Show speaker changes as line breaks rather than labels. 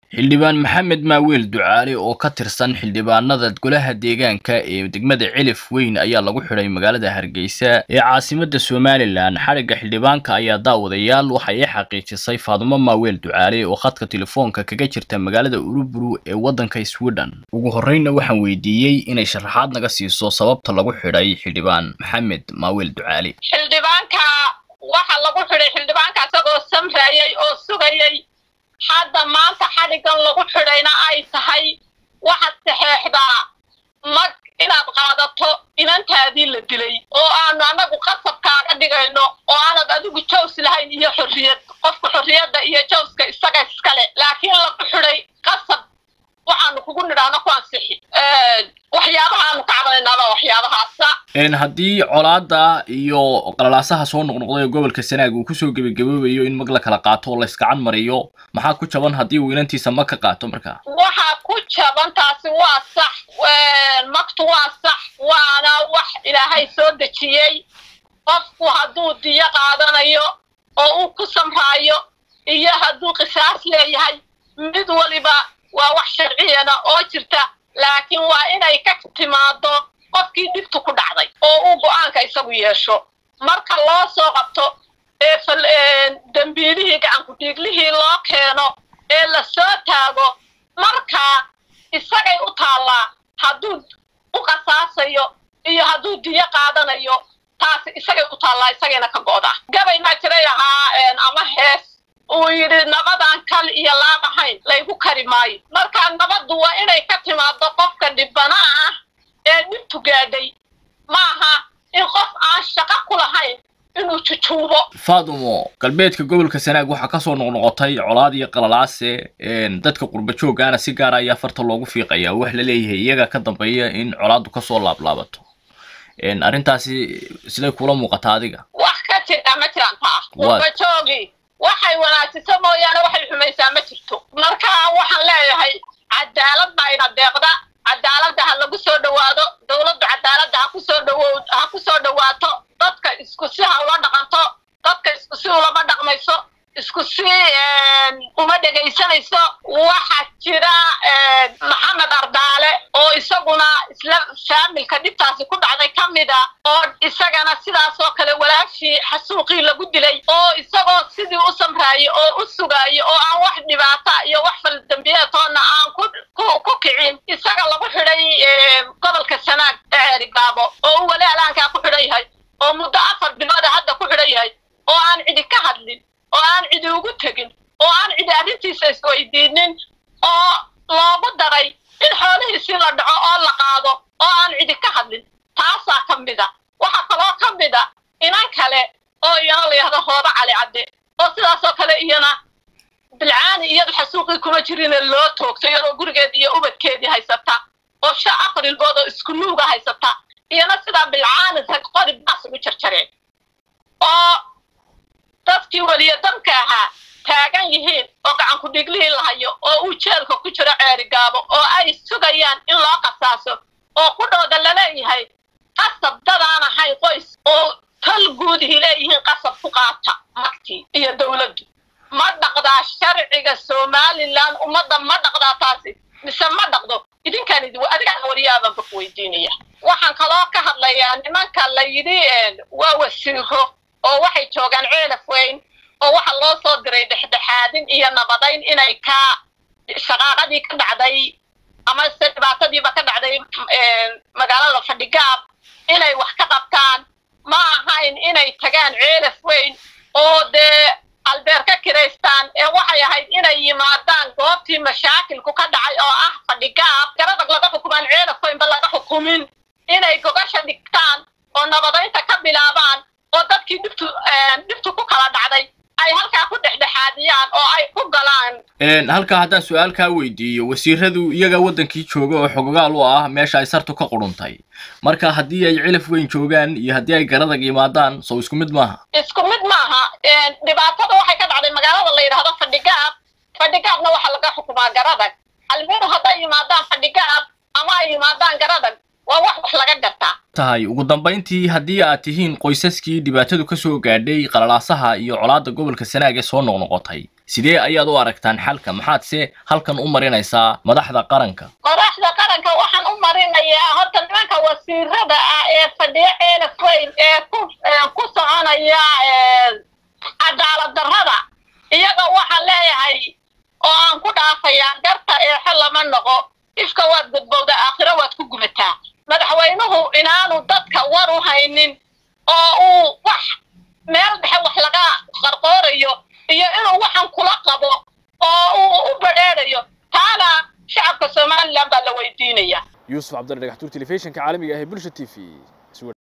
xildhibaan maxamed maaweel ducaale oo ka tirsan xildhibaanada golaha deegaanka ee degmada cilif weyn ayaa lagu xidhay magaalada hargeysa ee caasimada somalilan xadhigga xildhibaanka ayaa daawadayaal waxa ay xaqiijisay faadumo maaweel ducaale oo khadka telefoonka kaga jirta magaalada uruburu ee waddanka sweden ugu horreyna waxaan weydiiyey inay sharaxaad naga siiso sababta lagu xidhay xildhibaan maxamed maaweel ducaale
xildhibaanka waxa lagu xidhay xildhibaanka isagoo samrayay oo sugayay hadda maanta xadhigan lagu xidhayna ay tahay waxaad saxeexdaa mag inaad qaadato inantaadii la dilay oo aanu annagu qasabkaaga dhigayno oo aanad adigu jaws lahayn iyo xorriyad qofka xorriyadda iyo jawska isaga iskale laakiin lagu xidhay qasab waxaanu kugu nidhaahno ku ansixi waxyaabaha aanu ka cabanaynaaba waxyaabahaasa
haddii colaada iyo qalalaasaha soo noqnoqday ee gobolka sanaag uu kusoo gebagaboobayo in mag la kala qaato oo la iskacan mariyo maxaa ku jaban haddii uu inantiisa mag ka qaato markaa
waxaa ku jaban taasi waa sax magtu waa sax waana wax ilaahay soo dejiyey qofku hadduu diyo qaadanayo oo uu ku samraayo iyo hadduu qisaas leeyahay mid waliba waa wax sharciyana oo jirta laakiin waa inay ka timaado qofkii dhibtu ku dhacday oo uu go-aanka isagu yeesho marka loo soo qabto ee dembiilihii gacankudhiiglihii loo keeno ee la soo taago markaa isagay u taallaa hadduu u qasaasayo iyo hadduu diyo qaadanayo taasi isagay u taallaa isagayna ka go'daa gabay maa jiray ahaa ama hees uu yidhi nabadan kal iyo laab ahayn laygu kari maayo marka nabaddu waa inay ka timaado qofka dhibana ah ee dhibtu gaadhay maaha in qof aan shaqo ku lahayn inuu jujuubo
faadumo galbeedka gobolka sanaag waxaa kasoo noqnoqotay colaad iyo qalalaase dadka qurba jooggaana si gaara ayaa farta loogu fiiqaya wax la leeyahay iyaga ka dambeeya in colaaddu kasoo laablaabato arrintaasi siday kula muuqataa adiga
wax ka jira ma jiraan taa qurba joogi waxay wanaajiso mooyaane waxay xumaysaa ma jirto marka waxaan leeyahay cadaalad baa ina deeqda cadaaladda ha lagu soo dhowaado dowladdu cadaaladda ha kusoo dhawow ha ku soo dhowaato dadka isku si ha ula dhaqanto dadka isku si ulama dhaqmayso isku si uma dhegaysanayso waxaa jira maxamed ardaale oo isaguna isla faamilka dhibtaasi ku dhacday ka mid a oo isagana sidaas oo kale walaashii xasuuqii lagu dilay oo isagoo sidii u samraayay oo u sugaayay oo aan wax dhibaata iyo wax faldambiyeetoona aan ku kicin isaga lagu xidhay gobolka sanaag ceerigaabo oo uu wali alaankaa ku xidhan yahay oo muddo afar bilooda hadda ku xidhan yahay oo aan cidi ka hadlin oo aan cidi ugu tegin oo aan cidi arrintiisa isweydiinin oo loogu daray in xoolihiisii la dhaco oo la qaado oo aan cidi ka hadlin taasaa ka mid a waxaa kaloo ka mid a inan kale oo iyana layahdo hooba cali cadde oo sidaasoo kale iyana bilcaani iyadu xasuuqii kuma jirine loo toogto iyadoo gurigeedii iyo ubadkeedii haysata oo sha aqrilbood oo isku nuuga haysata iyana sidaa bilcaani rag qori baas ugu jarjareen oo dadkii weliya danka ahaa taagan yihiin oo gacanku dhiglihii lahayo oo uu jeelka ku jiro ceerigaabo oo ay sugayaan in loo qasaaso oo qudhooda laleeyahay qasab dadaan ahayn qoys oo tal guudihii leeyihiin qasab ku qaata magtii iyo dowladdu ma dhaqdaa sharciga somalilan ummadda ma dhaqdaa taasi mise ma dhaqdo idinkaan idi adigaan wariyaabanba ku weydiinaya waxaan kaloo ka hadlayaa nimanka la yidhi waa wasiiro oo waxay joogaan ceelaf weyn oo waxa loo soo diray dhexdhexaadin iyo nabadayn inay ka shaqaaqadii ka dhacday ama se dhibaatadiiba ka dhacday magaalada fadhigaab inay wax ka qabtaan ma ahayn inay tagaan ceelaf weyn oo dee albeer ka kiraystaan ee waxay ahayd inay yimaadaan goobtii mashaakilku ka dhacay oo ah fadhigaab garadag laga xukumaan ceelaf weynba laga xukumin inay gogasha dhigtaan oo nabadaynta ka bilaabaan oo dadkii dhibtu dhibtu ku kala dhacday ay halkaa ku dhexdhexaadiyaan oo ay ku galaan
halkaa haddaan su-aal kaa weydiiyo wasiiradu iyaga waddankii jooga oo xogogaal u ah meesha ay sartu ka quruntay marka haddii ay cilaf weyn joogaan iyo haddii ay garadag yimaadaan sow isku mid maaha
isku mid maaha dhibaatada waxay ka dhacday magaalada la yidhaahdo fadhigaab fadhigaabna waxaa laga xukumaa garadag almeeru hadday yimaadaan fadhigaab ama ay yimaadaan garadag waa wax wax laga gartaa
tahay ugu dambayntii haddii aad tihiin qoysaskii dhibaatadu ka soo gaadhay qalalaasaha iyo colaadda gobolka sanaag ee soo noqnoqotay sidee ayaad u aragtaan xalka maxaad se halkan u marinaysaa madaxda qaranka
madaxda qaranka waxaan u marinayaa horta nimanka wasiirada ah ee fadhiyo ceelaf weyn ee ku ku soconaya cadaalad darrada iyaga waxaan leeyahay oo aan ku dhaafayaa garta eexe lama noqo ifka waad gudbowda aakhiro waad ku gumataa madaxweynuhu inaanu dadka war u haynin oo uu wax meel dhexe wax laga qarqoorayo iyo inuu waxan kula qabo oo uu u badheedhayo taana shacabka somalilan baa la weydiinaya
yuusuf cabdalla dhagaxtuur telefishinka caalamiga ah ee bulsha t v